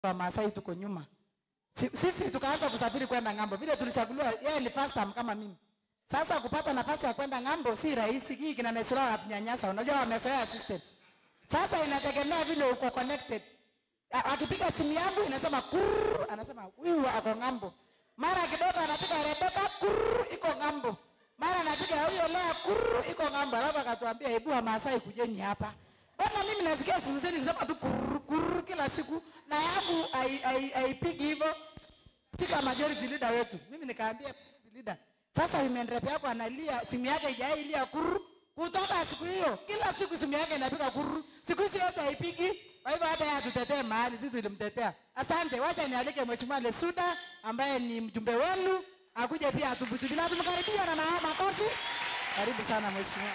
Wamasai tuko nyuma. Si- Sisi tukaanza kusafiri kwenda ng'ambo, vile tulichaguliwa, yeye ni first time kama mimi. Sasa kupata nafasi ya kwenda ng'ambo si rahisi. Hii kina Nesura wanatunyanyasa, unajua wamezoea system. Sasa inategemea vile uko connected. A- Akipiga simu yangu inasema kurr, anasema huyu ako ng'ambo. Mara kidogo anapiga Rebeka kurr, iko ng'ambo. Mara anapiga huyo Lea kurr, iko ng'ambo. Alafu akatuambia hebu Wamasai kujeni hapa. Bwana mimi nasikia simu zenu kusema tu kurr, kurr kila siku na yangu hai- hai- haipigi hivyo katika majority leader wetu. Mimi nikaambia majority leader, sasa women rep yako analia, simu yake haijailia kuru kutoka siku hiyo, kila siku simu yake inapiga kuru, siku hizi yote haipigi. Kwa hivyo hata yeye atutetee mahali, sisi tulimtetea. Asante, wacha nialike Mheshimiwa Lesuda ambaye ni mjumbe wenu akuje pia atubutu bila tumkaribia na ma- makofi. Karibu sana mheshimiwa.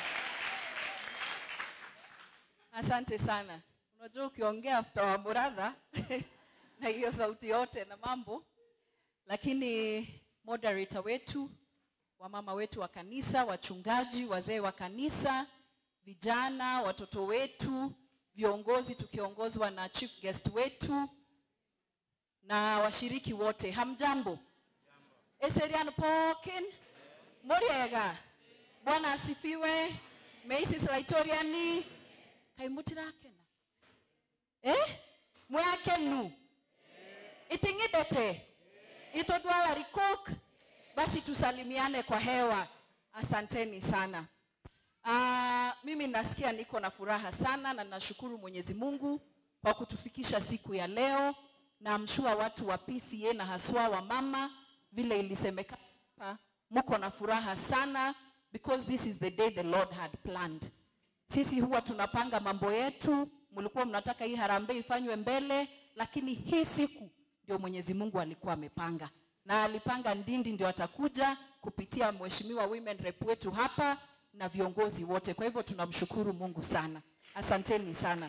Asante sana. Unajua ukiongea after wa Muratha na hiyo sauti yote na mambo, lakini moderator wetu, wamama wetu wa kanisa, wachungaji, wazee wa kanisa, vijana, watoto wetu, viongozi tukiongozwa na chief guest wetu na washiriki wote, hamjambo? Eserian Pokin, Muriega, Bwana asifiwe. Maisis Laitoriani, kaimutirakena eh mwakenu iting'idete itodwala rikok basi tusalimiane kwa hewa asanteni sana uh, mimi nasikia niko na furaha sana na nashukuru mwenyezi mungu kwa kutufikisha siku ya leo na mshua watu wa pca na haswa wa mama vile ilisemekana hapa, mko na furaha sana because this is the day the lord had planned sisi huwa tunapanga mambo yetu, mlikuwa mnataka hii harambee ifanywe mbele, lakini hii siku ndio Mwenyezi Mungu alikuwa amepanga, na alipanga Ndindi ndio atakuja kupitia mheshimiwa women rep wetu hapa na viongozi wote. Kwa hivyo tunamshukuru Mungu sana, asanteni sana.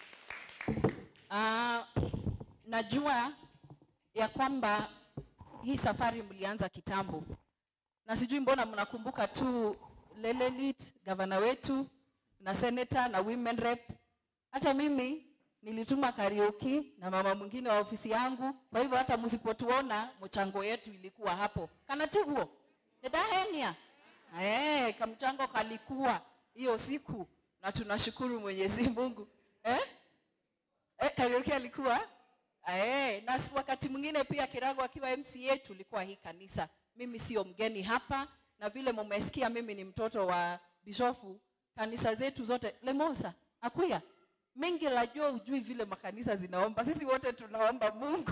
Uh, najua ya kwamba hii safari mlianza kitambo na sijui mbona mnakumbuka tu Lelelit, gavana wetu na senator na women rep. Hata mimi nilituma karaoke na mama mwingine wa ofisi yangu. Kwa hivyo hata msipotuona mchango yetu ilikuwa hapo. Kanatiguo nedahenia eh, kamchango kalikuwa hiyo siku, na tunashukuru Mwenyezi Mungu eh? Eh, karaoke alikuwa eh, na s- wakati mwingine pia Kirago akiwa MCA tulikuwa hii kanisa. Mimi sio mgeni hapa, na vile mumesikia mimi ni mtoto wa bishofu. Kanisa zetu zote Lemosa, Akuya, mengi lajua ujui vile makanisa zinaomba. Sisi wote tunaomba Mungu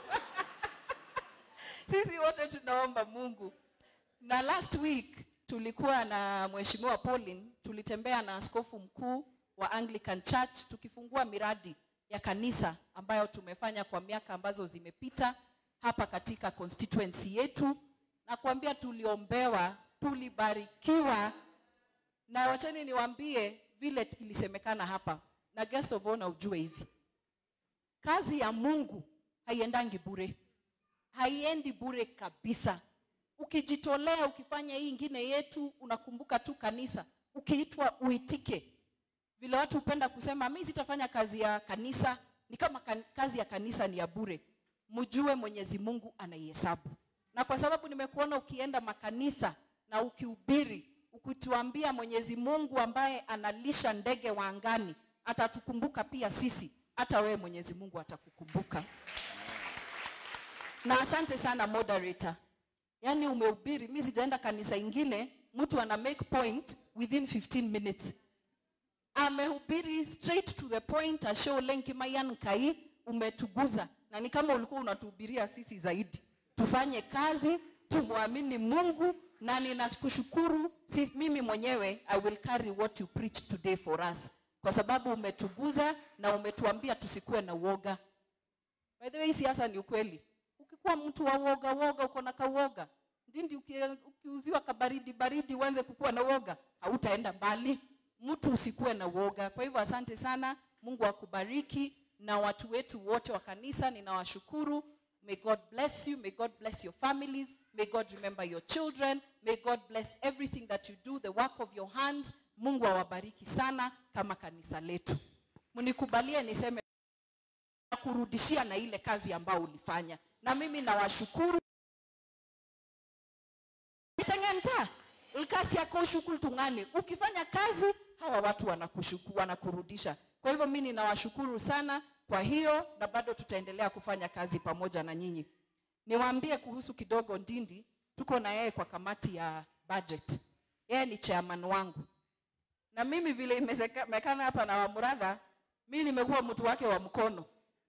sisi wote tunaomba Mungu. Na last week tulikuwa na Mheshimiwa Pauline, tulitembea na askofu mkuu wa Anglican Church tukifungua miradi ya kanisa ambayo tumefanya kwa miaka ambazo zimepita hapa katika constituency yetu, na kuambia tuliombewa, tulibarikiwa, na wacheni niwaambie vile ilisemekana hapa, na guest of honor ujue hivi, kazi ya Mungu haiendangi bure haiendi bure kabisa. Ukijitolea ukifanya hii ingine yetu, unakumbuka tu kanisa, ukiitwa uitike. Vile watu hupenda kusema mimi sitafanya kazi ya kanisa, ni kama kan, kazi ya kanisa ni ya bure. Mjue Mwenyezi Mungu anaihesabu, na kwa sababu nimekuona ukienda makanisa na ukihubiri, ukituambia Mwenyezi Mungu ambaye analisha ndege wa angani atatukumbuka pia sisi, hata wewe Mwenyezi Mungu atakukumbuka na asante sana moderator. Yaani umehubiri, mimi sijaenda kanisa ingine, mtu ana make point within 15 minutes. Amehubiri straight to the point, asho lenki mayan kai, umetuguza na ni kama ulikuwa unatuhubiria sisi zaidi. Tufanye kazi, tumwamini Mungu na ninakushukuru si, mimi mwenyewe I will carry what you preach today for us, kwa sababu umetuguza na umetuambia tusikuwe na uoga. By the way, siasa ni ukweli. Ukikuwa mtu wa woga woga, uko na kawoga, ndindi uki- ukiuziwa kabaridi baridi, uanze kukuwa na woga, hautaenda mbali. Mtu usikuwe na woga. Kwa hivyo asante sana, Mungu akubariki na watu wetu wote wa kanisa, ninawashukuru. May God bless you, may God bless your families, may God remember your children, may God bless everything that you do, the work of your hands. Mungu awabariki sana kama kanisa letu. Mnikubalie niseme kurudishia na ile kazi ambayo ulifanya na mimi nawashukuru itengenta ikasi yako ushukuru tungane ukifanya kazi hawa watu wanakushuku, wanakurudisha kwa hivyo mi ninawashukuru sana kwa hiyo na bado tutaendelea kufanya kazi pamoja na nyinyi niwaambie kuhusu kidogo ndindi tuko na yeye kwa kamati ya budget yeye ni chairman wangu na mimi vile imezekana hapa na wamuradha mi nimekuwa mtu wake wa mkono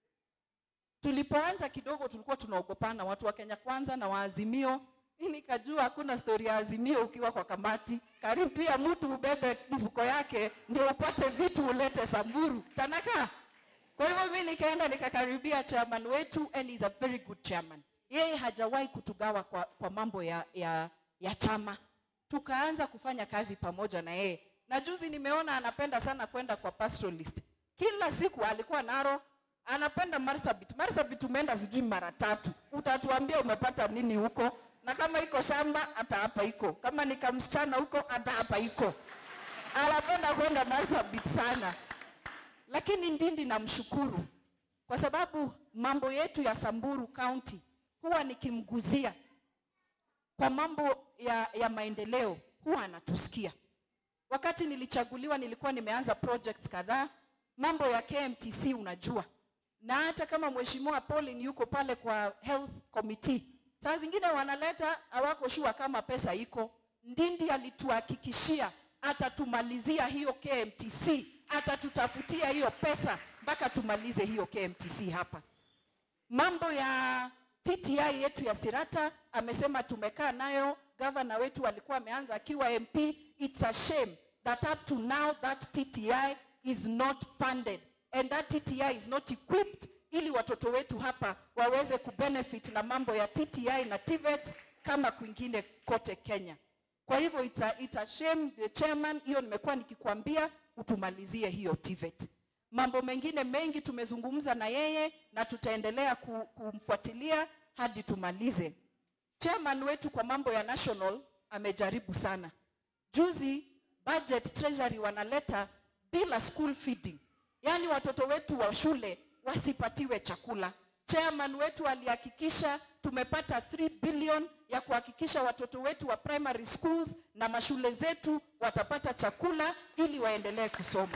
tulipoanza kidogo tulikuwa tunaogopana watu wa kenya kwanza na waazimio mi nikajua hakuna stori ya azimio ukiwa kwa kamati karibia mtu ubebe mfuko yake ndio upate vitu ulete samburu tanaka kwa hivyo mi nikaenda nikakaribia chairman wetu and he's a very good chairman yeye hajawahi kutugawa kwa, kwa mambo ya, ya, ya chama tukaanza kufanya kazi pamoja na yeye na juzi nimeona anapenda sana kwenda kwa pastoralist kila siku alikuwa naro anapenda marsabit marsabit tumeenda sijui mara tatu utatuambia umepata nini huko na kama iko shamba hata hapa iko kama ni kamsichana huko hata hapa iko anapenda kwenda marsabit sana lakini ndindi namshukuru kwa sababu mambo yetu ya samburu county huwa nikimguzia kwa mambo ya, ya maendeleo huwa anatusikia wakati nilichaguliwa nilikuwa nimeanza projects kadhaa mambo ya kmtc unajua na hata kama mheshimiwa Pauline yuko pale kwa health committee saa zingine wanaleta hawako shua kama pesa iko ndindi alituhakikishia atatumalizia hiyo kmtc atatutafutia hiyo pesa mpaka tumalize hiyo kmtc hapa mambo ya TTI yetu ya Sirata amesema tumekaa nayo, gavana wetu alikuwa ameanza akiwa MP. It's a shame that up to now that TTI is not funded and that TTI is not equipped ili watoto wetu hapa waweze kubenefit na mambo ya TTI na TVET kama kwingine kote Kenya. Kwa hivyo it's a, it's a shame the chairman, hiyo nimekuwa nikikwambia utumalizie hiyo TVET. Mambo mengine mengi tumezungumza na yeye na tutaendelea ku- kumfuatilia hadi tumalize. Chairman wetu kwa mambo ya national amejaribu sana. Juzi budget treasury wanaleta bila school feeding, yaani watoto wetu wa shule wasipatiwe chakula. Chairman wetu alihakikisha tumepata 3 billion ya kuhakikisha watoto wetu wa primary schools na mashule zetu watapata chakula ili waendelee kusoma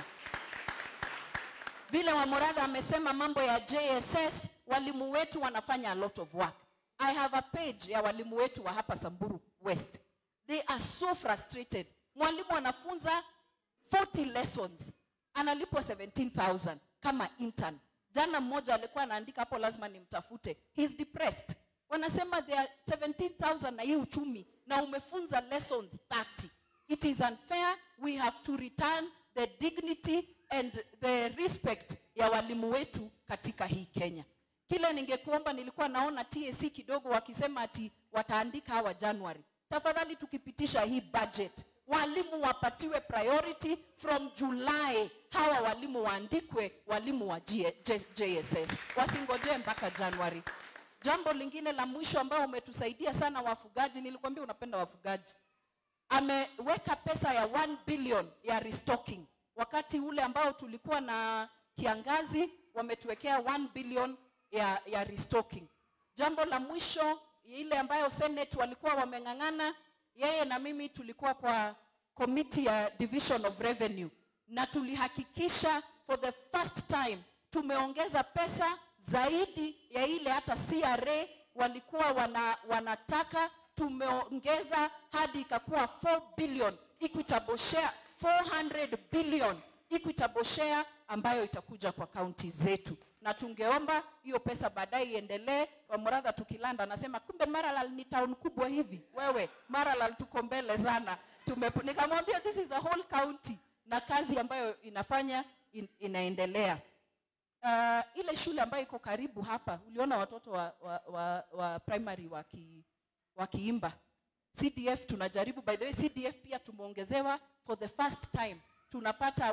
vile Wamuradha amesema mambo ya JSS, walimu wetu wanafanya a lot of work. I have a page ya walimu wetu wa hapa Samburu West. They are so frustrated. Mwalimu anafunza 40 lessons analipwa 17,000 kama intern. Jana mmoja alikuwa anaandika hapo, lazima nimtafute. He's depressed. Wanasema they are 17,000 na hii uchumi na umefunza lessons 30. It is unfair. We have to return the dignity and the respect ya walimu wetu katika hii Kenya. Kile ningekuomba, nilikuwa naona TSC kidogo wakisema ati wataandika hawa January. Tafadhali tukipitisha hii budget, walimu wapatiwe priority from July. Hawa walimu waandikwe walimu wa G- J- JSS, wasingojee mpaka January. Jambo lingine la mwisho ambao umetusaidia sana wafugaji, nilikwambia unapenda wafugaji ameweka pesa ya 1 billion ya restocking. Wakati ule ambao tulikuwa na kiangazi, wametuwekea 1 billion ya, ya restocking. Jambo la mwisho ile ambayo Senate walikuwa wameng'ang'ana, yeye na mimi tulikuwa kwa committee ya division of revenue na tulihakikisha for the first time tumeongeza pesa zaidi ya ile hata CRA walikuwa wana, wanataka tumeongeza hadi ikakuwa 4 billion equitable share 400 billion equitable share ambayo itakuja kwa kaunti zetu na tungeomba hiyo pesa baadaye iendelee. Wamuradha tukilanda anasema kumbe Maralal ni town kubwa hivi. Wewe Maralal tuko mbele sana. Tume, nikamwambia this is a whole county na kazi ambayo inafanya in, inaendelea. Uh, ile shule ambayo iko karibu hapa uliona watoto wa, wa, wa, wa primary waki, wakiimba CDF tunajaribu. By the way, CDF pia tumeongezewa for the first time, tunapata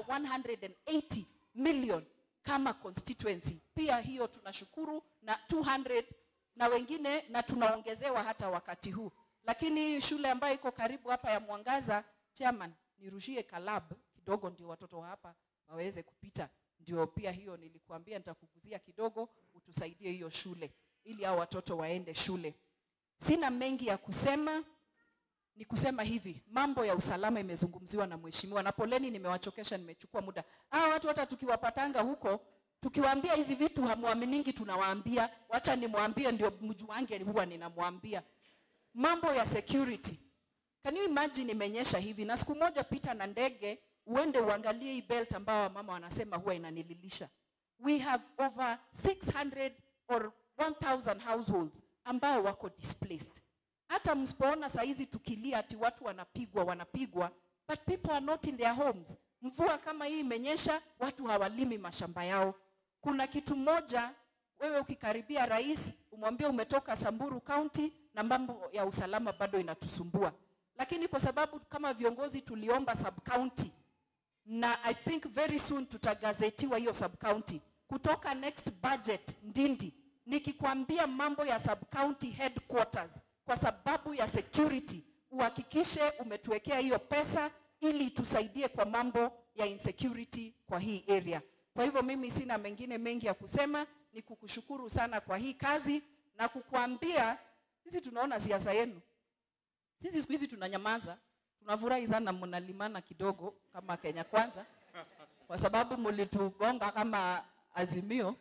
180 million kama constituency. Pia hiyo tunashukuru na 200 na wengine, na tunaongezewa hata wakati huu. Lakini hii shule ambayo iko karibu hapa ya Mwangaza, chairman, nirushie kalab kidogo, ndio watoto wa hapa waweze kupita ndio pia hiyo nilikuambia nitakuguzia kidogo utusaidie hiyo shule ili hao watoto waende shule sina mengi ya kusema ni kusema hivi mambo ya usalama imezungumziwa na mheshimiwa na poleni nimewachokesha nimechukua muda hawa watu hata tukiwapatanga huko tukiwaambia hizi vitu hamwaminingi tunawaambia wacha nimwambie ndio mjuange huwa ninamwambia mambo ya security can you imagine imenyesha hivi na siku moja pita na ndege uende uangalie hii belt ambao wamama wanasema huwa inanililisha we have over 600 or 1000 households ambao wako displaced hata msipoona saizi tukilia ati watu wanapigwa wanapigwa but people are not in their homes mvua kama hii imenyesha watu hawalimi mashamba yao kuna kitu moja wewe ukikaribia rais umwambie umetoka samburu county na mambo ya usalama bado inatusumbua lakini kwa sababu kama viongozi tuliomba sub county na i think very soon tutagazetiwa hiyo sub county kutoka next budget ndindi nikikwambia mambo ya sub county headquarters kwa sababu ya security uhakikishe umetuwekea hiyo pesa ili tusaidie kwa mambo ya insecurity kwa hii area kwa hivyo mimi sina mengine mengi ya kusema ni kukushukuru sana kwa hii kazi na kukuambia sisi tunaona siasa yenu sisi siku hizi tunanyamaza tunafurahi sana mnalimana kidogo kama kenya kwanza kwa sababu mlitugonga kama azimio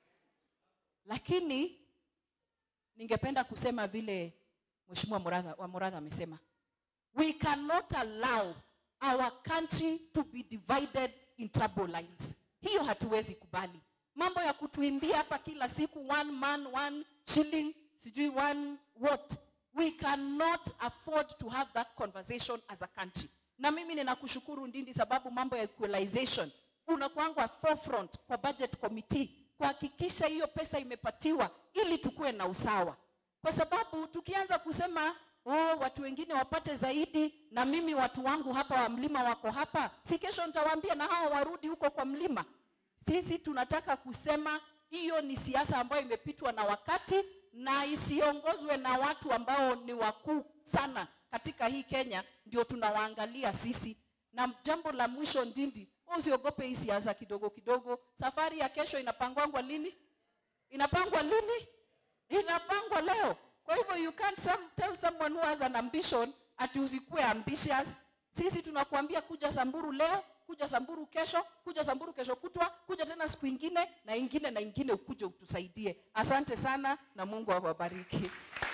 lakini ningependa kusema vile mheshimiwa Muratha- wa Muratha amesema we cannot allow our country to be divided in trouble lines hiyo hatuwezi kubali mambo ya kutuimbia hapa kila siku one man one shilling sijui one what we cannot afford to have that conversation as a country na mimi ninakushukuru ndindi sababu mambo ya equalization unakuangwa forefront kwa budget committee kuhakikisha hiyo pesa imepatiwa ili tukuwe na usawa kwa sababu tukianza kusema oh, watu wengine wapate zaidi na mimi watu wangu hapa wa mlima wako hapa si kesho nitawaambia na hawa warudi huko kwa mlima sisi tunataka kusema hiyo ni siasa ambayo imepitwa na wakati na isiongozwe na watu ambao ni wakuu sana katika hii kenya ndio tunawaangalia sisi na jambo la mwisho ndindi wewe usiogope hii siasa kidogo kidogo safari ya kesho inapangwangwa lini inapangwa lini inapangwa leo kwa hivyo you can't some, tell someone who has an ambition ati usikuwe ambitious sisi tunakuambia kuja samburu leo kuja samburu kesho kuja samburu kesho kutwa kuja tena siku ingine na ingine na ingine ukuje utusaidie asante sana na mungu awabariki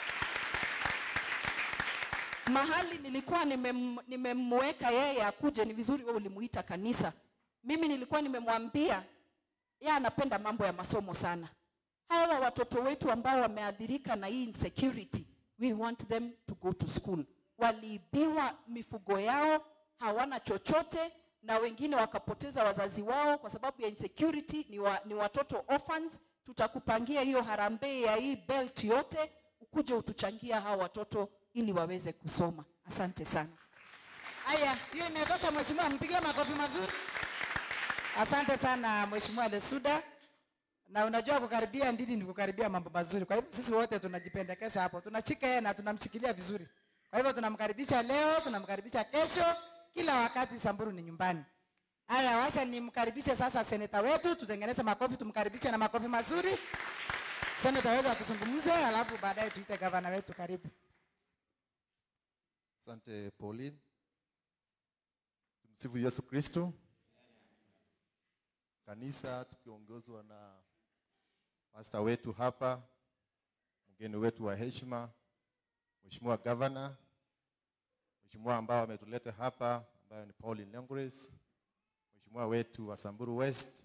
mahali nilikuwa nimem- nimemweka yeye akuje ni vizuri wewe ulimuita kanisa mimi nilikuwa nimemwambia yeye anapenda mambo ya masomo sana hawa watoto wetu ambao wameathirika na hii insecurity we want them to go to school waliibiwa mifugo yao hawana chochote na wengine wakapoteza wazazi wao kwa sababu ya insecurity ni, wa, ni watoto orphans tutakupangia hiyo harambee ya hii belt yote ukuje utuchangia hawa watoto ili waweze kusoma asante sana Haya, hiyo imetosha mheshimiwa, mpigie makofi mazuri. Asante sana mheshimiwa Lesuda. Na unajua kukaribia ndini ni kukaribia mambo mazuri. Kwa hivyo sisi wote tunajipendekeza hapo, tunachika yeye na tunamshikilia vizuri. Kwa hivyo tunamkaribisha leo, tunamkaribisha kesho, kila wakati Samburu ni nyumbani. Haya, wacha nimkaribishe sasa seneta wetu, tutengeneze makofi, tumkaribishe na makofi mazuri. Seneta wetu atuzungumze, alafu baadaye tuite gavana wetu. Karibu. Asante Pauline. Tumsifu Yesu Kristo. Kanisa tukiongozwa na pasta wetu hapa, mgeni wetu wa heshima, Mheshimiwa Governor, Mheshimiwa ambao ametuleta hapa ambayo ni Pauline Lengures, Mheshimiwa wetu wa Samburu West,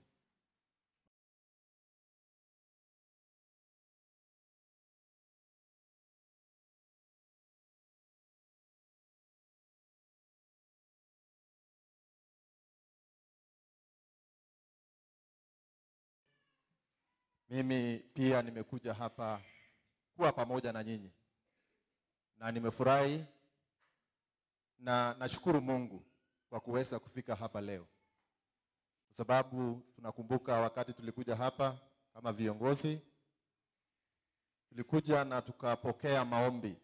Mimi pia nimekuja hapa kuwa pamoja na nyinyi na nimefurahi na nashukuru Mungu kwa kuweza kufika hapa leo, kwa sababu tunakumbuka wakati tulikuja hapa kama viongozi, tulikuja na tukapokea maombi,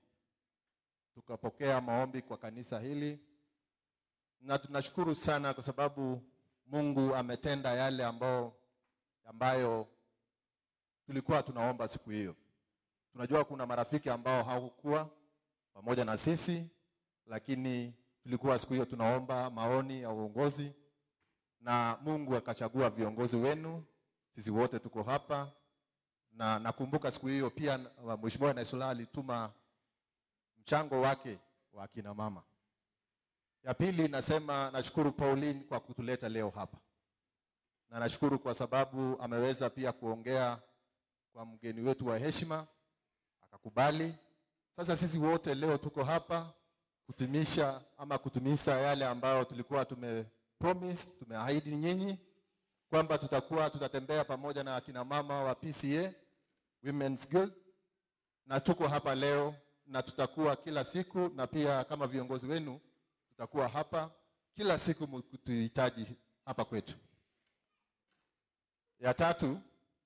tukapokea maombi kwa kanisa hili, na tunashukuru sana kwa sababu Mungu ametenda yale ambao ambayo tulikuwa tunaomba siku hiyo. Tunajua kuna marafiki ambao hawakuwa pamoja na sisi, lakini tulikuwa siku hiyo tunaomba maoni ya uongozi na Mungu akachagua viongozi wenu. Sisi wote tuko hapa, na nakumbuka siku hiyo pia Mheshimiwa Naisula alituma mchango wake wa akina mama. Ya pili nasema nashukuru Pauline kwa kutuleta leo hapa, na nashukuru kwa sababu ameweza pia kuongea kwa mgeni wetu wa heshima akakubali. Sasa sisi wote leo tuko hapa kutimisha ama kutumisha yale ambayo tulikuwa tume promise, tumeahidi nyinyi kwamba tutakuwa tutatembea pamoja na akina mama wa PCA Women's Guild, na tuko hapa leo na tutakuwa kila siku, na pia kama viongozi wenu tutakuwa hapa kila siku mkutuhitaji hapa kwetu. Ya tatu,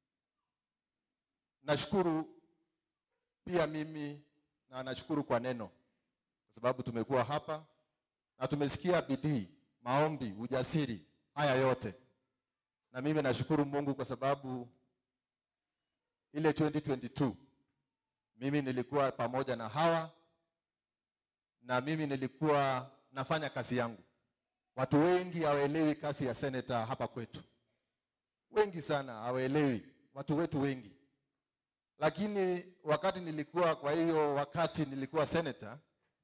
nashukuru pia mimi na nashukuru kwa neno, kwa sababu tumekuwa hapa na tumesikia bidii, maombi, ujasiri, haya yote, na mimi nashukuru Mungu kwa sababu ile 2022 mimi nilikuwa pamoja na hawa na mimi nilikuwa nafanya kazi yangu. Watu wengi hawaelewi kazi ya seneta hapa kwetu, wengi sana hawaelewi, watu wetu wengi. Lakini wakati nilikuwa, kwa hiyo wakati nilikuwa seneta,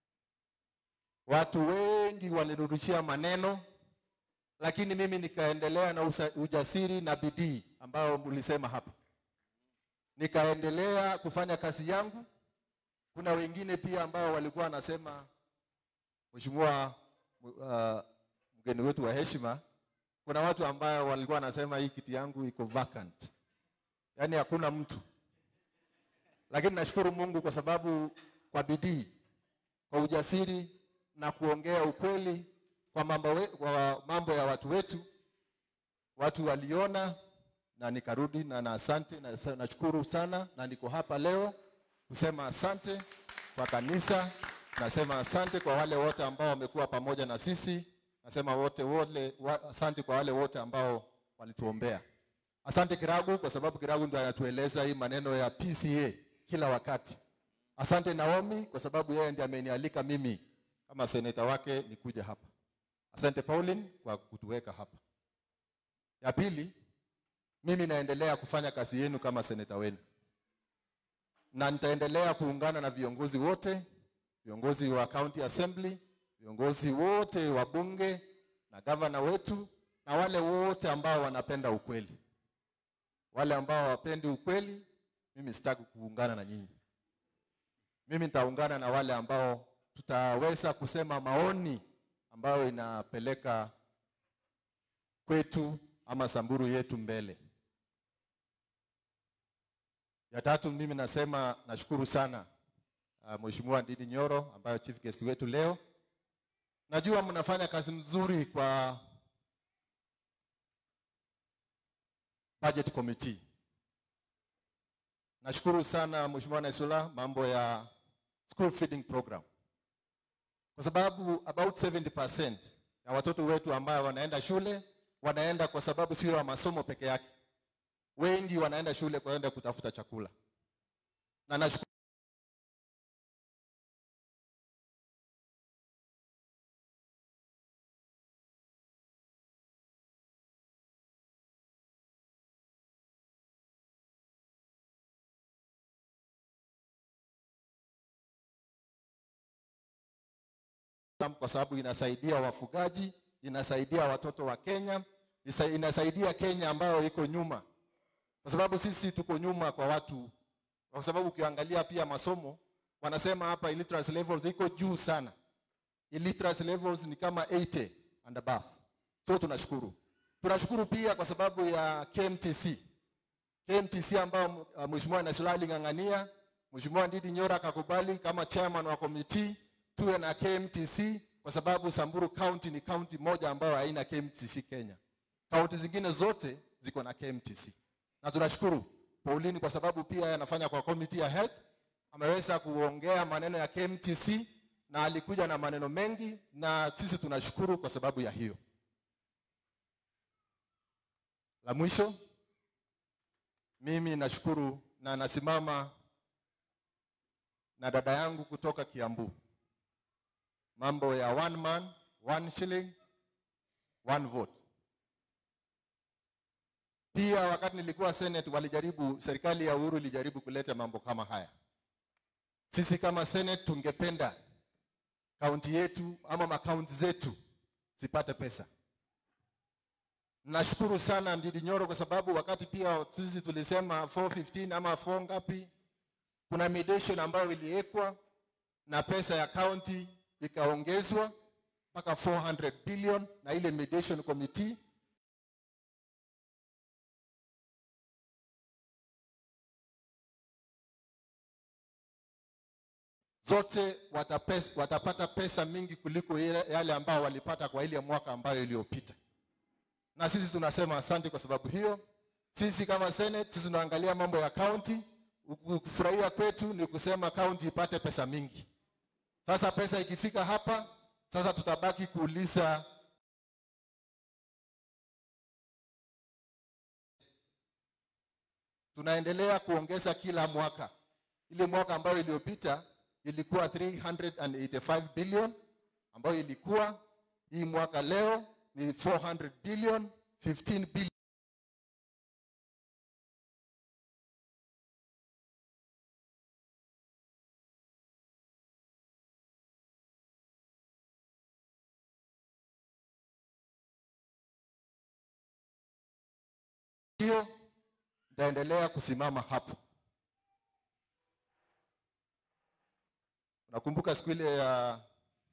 watu wengi walirudishia maneno, lakini mimi nikaendelea na usa, ujasiri na bidii ambayo mlisema hapa, nikaendelea kufanya kazi yangu. Kuna wengine pia ambao walikuwa wanasema Mheshimiwa uh, mgeni wetu wa heshima, kuna watu ambao walikuwa wanasema hii kiti yangu iko vacant, yaani hakuna mtu. Lakini nashukuru Mungu kwa sababu kwa bidii, kwa ujasiri na kuongea ukweli kwa mambo, we, kwa mambo ya watu wetu, watu waliona na nikarudi na, na asante na nashukuru sana, na niko hapa leo kusema asante kwa kanisa nasema asante kwa wale wote ambao wamekuwa pamoja na sisi. Nasema wote wole, wa, asante kwa wale wote ambao walituombea. Asante Kiragu kwa sababu Kiragu ndio anatueleza hii maneno ya PCA kila wakati. Asante Naomi kwa sababu yeye ndiye amenialika mimi kama seneta wake nikuja hapa. Asante Pauline kwa kutuweka hapa. Ya pili, mimi naendelea kufanya kazi yenu kama seneta wenu, na nitaendelea kuungana na viongozi wote viongozi wa county assembly, viongozi wote wa bunge na gavana wetu na wale wote ambao wanapenda ukweli. Wale ambao hawapendi ukweli, mimi sitaki kuungana na nyinyi. Mimi nitaungana na wale ambao tutaweza kusema maoni ambayo inapeleka kwetu ama Samburu yetu mbele. Ya tatu, mimi nasema nashukuru sana Uh, Mheshimiwa Ndindi Nyoro ambayo chief guest wetu leo. Najua mnafanya kazi mzuri kwa budget committee. Nashukuru sana Mheshimiwa Naisula mambo ya school feeding program, kwa sababu about 70% ya watoto wetu ambao wanaenda shule wanaenda kwa sababu sio ya masomo peke yake, wengi wanaenda shule kwenda kutafuta chakula, na nashukuru kwa sababu inasaidia wafugaji, inasaidia watoto wa Kenya, inasaidia Kenya ambayo iko nyuma, kwa sababu sisi tuko nyuma kwa watu, kwa sababu ukiangalia pia masomo wanasema hapa illiteracy levels iko juu sana. Illiteracy levels ni kama 80 and above. So tunashukuru, tunashukuru pia kwa sababu ya KMTC, KMTC ambao uh, Mheshimiwa Naisula aling'ang'ania, Mheshimiwa Ndindi Nyoro akakubali kama chairman wa committee tuwe na KMTC kwa sababu Samburu County ni county moja ambayo haina KMTC Kenya. Kaunti zingine zote ziko na KMTC. Na tunashukuru Pauline kwa sababu pia anafanya kwa committee ya health, ameweza kuongea maneno ya KMTC na alikuja na maneno mengi na sisi tunashukuru kwa sababu ya hiyo. La mwisho, mimi nashukuru na nasimama na dada yangu kutoka Kiambu, mambo ya one man one shilling one vote. Pia wakati nilikuwa Senate walijaribu, serikali ya Uhuru ilijaribu kuleta mambo kama haya. Sisi kama Senate tungependa kaunti yetu ama makaunti zetu zipate pesa. Nashukuru sana Ndindi Nyoro kwa sababu wakati pia sisi tulisema 415 ama 4 ngapi, kuna mediation ambayo iliwekwa na pesa ya county ikaongezwa mpaka 400 billion na ile mediation committee zote watapes, watapata pesa mingi kuliko ile- yale ambao walipata kwa ile mwaka ambayo iliyopita. Na sisi tunasema asante kwa sababu hiyo. Sisi kama Senate, sisi tunaangalia mambo ya county. Kufurahia kwetu ni kusema county ipate pesa mingi. Sasa pesa ikifika hapa, sasa tutabaki kuuliza tunaendelea kuongeza kila mwaka. Ile mwaka ambayo iliyopita ilikuwa 385 billion ambayo ilikuwa hii mwaka leo ni 400 billion 15 billion hiyo nitaendelea kusimama hapo. Nakumbuka siku ile ya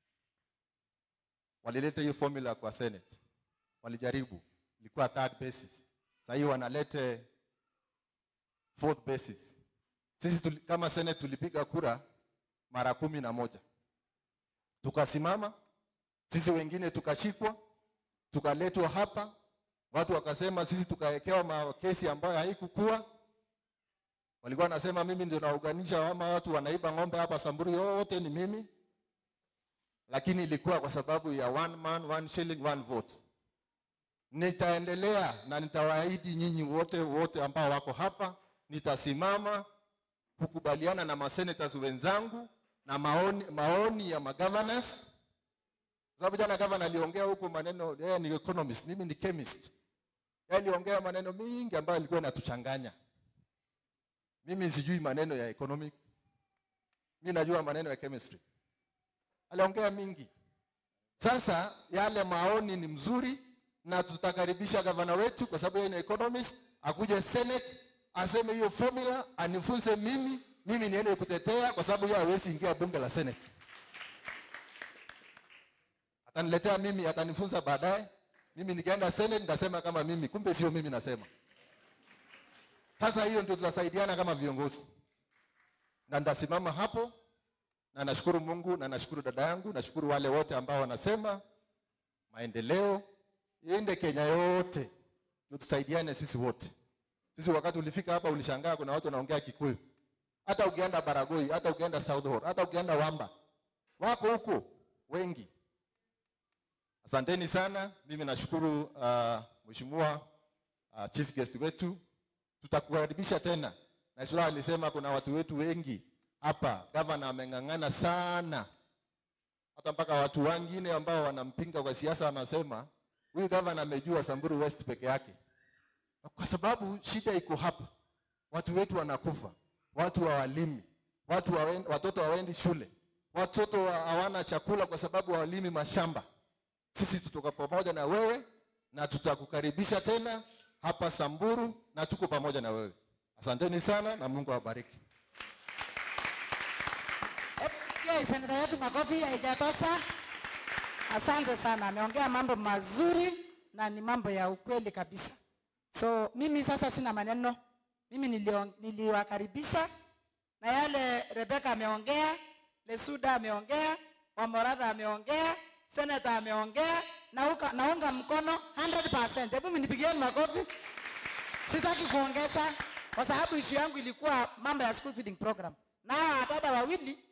walileta hiyo formula kwa Senate, walijaribu, ilikuwa third basis. Sasa hii wanalete fourth basis. Sisi tuli, kama Senate tulipiga kura mara kumi na moja tukasimama, sisi wengine tukashikwa, tukaletwa hapa, watu wakasema sisi tukawekewa makesi ambayo haikukuwa walikuwa wanasema mimi ndio naunganisha ama watu wanaiba ng'ombe hapa Samburu, yote ni mimi, lakini ilikuwa kwa sababu ya one man one shilling one vote. Nitaendelea na nitawaahidi nyinyi wote wote ambao wako hapa, nitasimama kukubaliana na masenators wenzangu na maoni, maoni ya magovernors sababu jana gavana aliongea huko maneno, yeye ni economist, mimi ni chemist. Yeye aliongea maneno mingi ambayo alikuwa inatuchanganya. Mimi sijui maneno ya economic, mimi najua maneno ya chemistry. Aliongea mingi. Sasa yale maoni ni mzuri, na tutakaribisha gavana wetu kwa sababu yeye ni economist, akuje Senate aseme hiyo formula, anifunze mimi, mimi niende kutetea, kwa sababu yeye hawezi ingia bunge la Senate. Ataniletea mimi, atanifunza baadaye. Mimi nikienda Senate nitasema kama mimi, kumbe sio mimi nasema. Sasa hiyo ndio tutasaidiana kama viongozi, na nitasimama hapo, na nashukuru Mungu na nashukuru dada yangu, nashukuru wale wote ambao wanasema maendeleo iende Kenya yote, ndio tusaidiane sisi wote. Sisi wakati ulifika hapa ulishangaa kuna watu wanaongea Kikuyu, hata ukienda Baragoi, hata ukienda South Hall, hata ukienda Wamba, wako huko wengi. Asanteni sana. Mimi nashukuru uh, mheshimiwa uh, chief guest wetu tutakukaribisha tena. Na Isura alisema kuna watu wetu wengi hapa, gavana ameng'ang'ana sana, hata mpaka watu wengine ambao wanampinga kwa siasa wanasema huyu gavana amejua Samburu West peke yake, kwa sababu shida iko hapa. Watu wetu wanakufa, watu hawalimi, watu hawen, watoto hawaendi shule, watoto wa- hawana chakula kwa sababu hawalimi mashamba. Sisi tutoka pamoja na wewe na tutakukaribisha tena hapa Samburu na tuko pamoja na wewe. Asanteni sana na Mungu awabariki. Pigia seneta wetu makofi, haijatosha. Asante sana, ameongea mambo mazuri na ni mambo ya ukweli kabisa. So mimi sasa sina maneno, mimi nilio- niliwakaribisha na yale Rebeka ameongea, Lesuda ameongea, Wamoradha ameongea, Senator ameongea, nauka, naunga mkono 100%. Hebu mnipigieni makofi. Sitaki kuongeza kwa sababu ishu yangu ilikuwa mambo ya school feeding program, na hawa dada wawili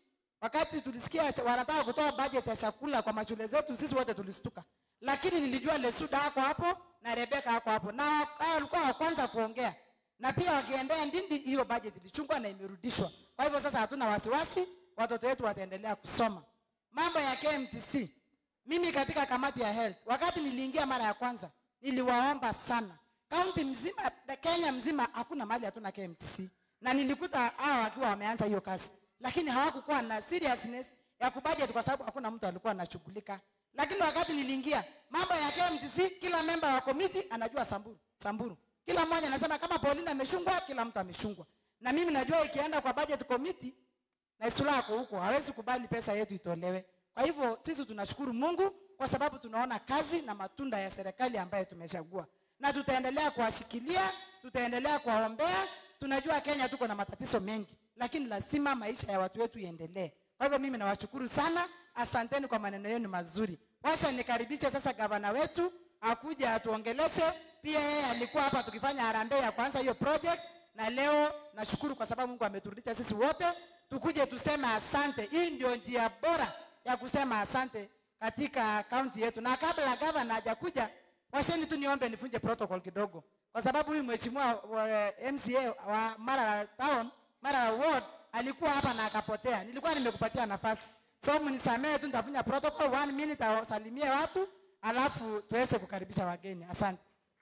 wakati tulisikia cha- wanataka kutoa budget ya chakula kwa mashule zetu, sisi wote tulistuka, lakini nilijua Lesuda ako hapo na Rebeka ako hapo, na hao walikuwa wa kwanza kuongea, na pia wakiendea Ndindi, hiyo budget ilichungwa na imerudishwa. Kwa hivyo sasa hatuna wasiwasi, watoto wetu wataendelea kusoma. Mambo ya KMTC, mimi katika kamati ya health, wakati niliingia mara ya kwanza, niliwaomba sana kaunti mzima, Kenya mzima, hakuna mahali hatuna KMTC, na nilikuta hao wakiwa wameanza hiyo kazi, lakini hawakukuwa na seriousness ya kubudget kwa sababu hakuna mtu alikuwa anashughulika. Lakini wakati niliingia mambo ya KMTC, kila member wa committee anajua Samburu, Samburu, kila mmoja anasema kama Pauline ameshungwa, kila mtu ameshungwa, na mimi najua ikienda kwa budget committee na Isula ako huko, hawezi kubali pesa yetu itolewe. Kwa hivyo sisi tunashukuru Mungu kwa sababu tunaona kazi na matunda ya serikali ambayo tumechagua, na tutaendelea kuwashikilia, tutaendelea kuwaombea. Tunajua Kenya tuko na matatizo mengi, lakini lazima maisha ya watu wetu iendelee. Kwa hivyo mimi nawashukuru sana, asanteni kwa maneno yenu mazuri. Washa nikaribishe sasa gavana wetu akuja atuongeleshe. Pia yeye alikuwa hapa tukifanya harambee ya kwanza hiyo project, na leo nashukuru kwa sababu Mungu ameturudisha sisi wote tukuje tuseme asante. Hii ndio njia bora ya kusema asante katika kaunti yetu. Na kabla gavana hajakuja, washeni tu niombe nifunje protocol kidogo, kwa sababu huyu mheshimiwa wa MCA wa Mara Town, Mara Ward alikuwa hapa na akapotea. Nilikuwa nimekupatia nafasi, so mnisamehe tu, nitafunya protocol one minute, awasalimie watu alafu tuweze kukaribisha wageni. Asante.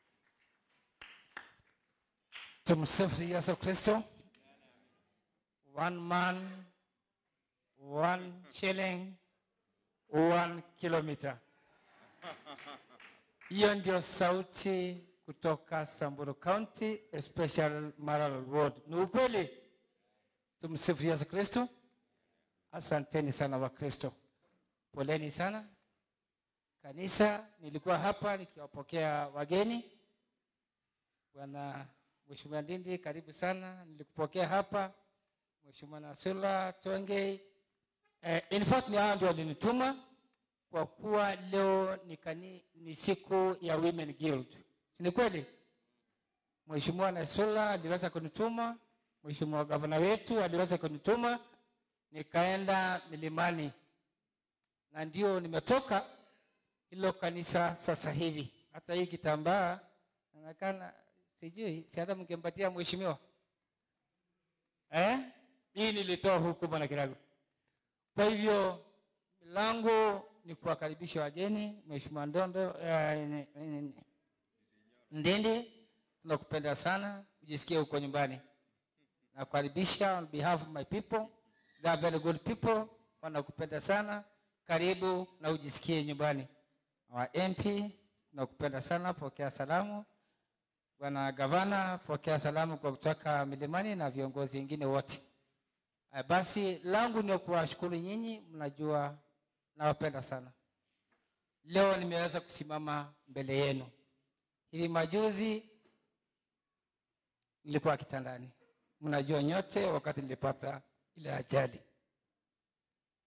Tumsifu Yesu Kristo. One man, one shilling, one kilometer. Hiyo ndio sauti kutoka Samburu County, especially Maralal Ward. Ni ukweli. Tumsifu Yesu Kristo. Asanteni sana Wakristo, poleni sana kanisa. Nilikuwa hapa nikiwapokea wageni. Bwana Mheshimiwa Ndindi, karibu sana. Nilikupokea hapa. Mheshimiwa Nasula Twenge, eh, in fact ni hao ndio walinituma kwa kuwa leo ni, kani, ni siku ya Women Guild. Si ni kweli? Mheshimiwa Nasula aliweza kunituma, Mheshimiwa gavana wetu aliweza kunituma, nikaenda milimani na ndio nimetoka hilo kanisa sasa hivi. Hata hii kitambaa inaonekana sijui, si hata mngempatia mheshimiwa eh? Hii nilitoa huku bwana Kiragu. Kwa hivyo langu ni kuwakaribisha wageni. Mheshimiwa Ndondo eh, ni- ni- ni- Ndindi, tunakupenda sana, ujisikie huko nyumbani. Nakukaribisha on behalf of my people, they are very good people, wanakupenda sana. Karibu na ujisikie nyumbani. Our MP, tunakupenda sana, pokea salamu. Bwana Gavana, pokea salamu kwa kutoka milimani na viongozi wengine wote. Eh, Basi langu ni kuwashukuru nyinyi, mnajua nawapenda sana. Leo nimeweza kusimama mbele yenu. Hivi majuzi nilikuwa kitandani, mnajua nyote, wakati nilipata ile ajali.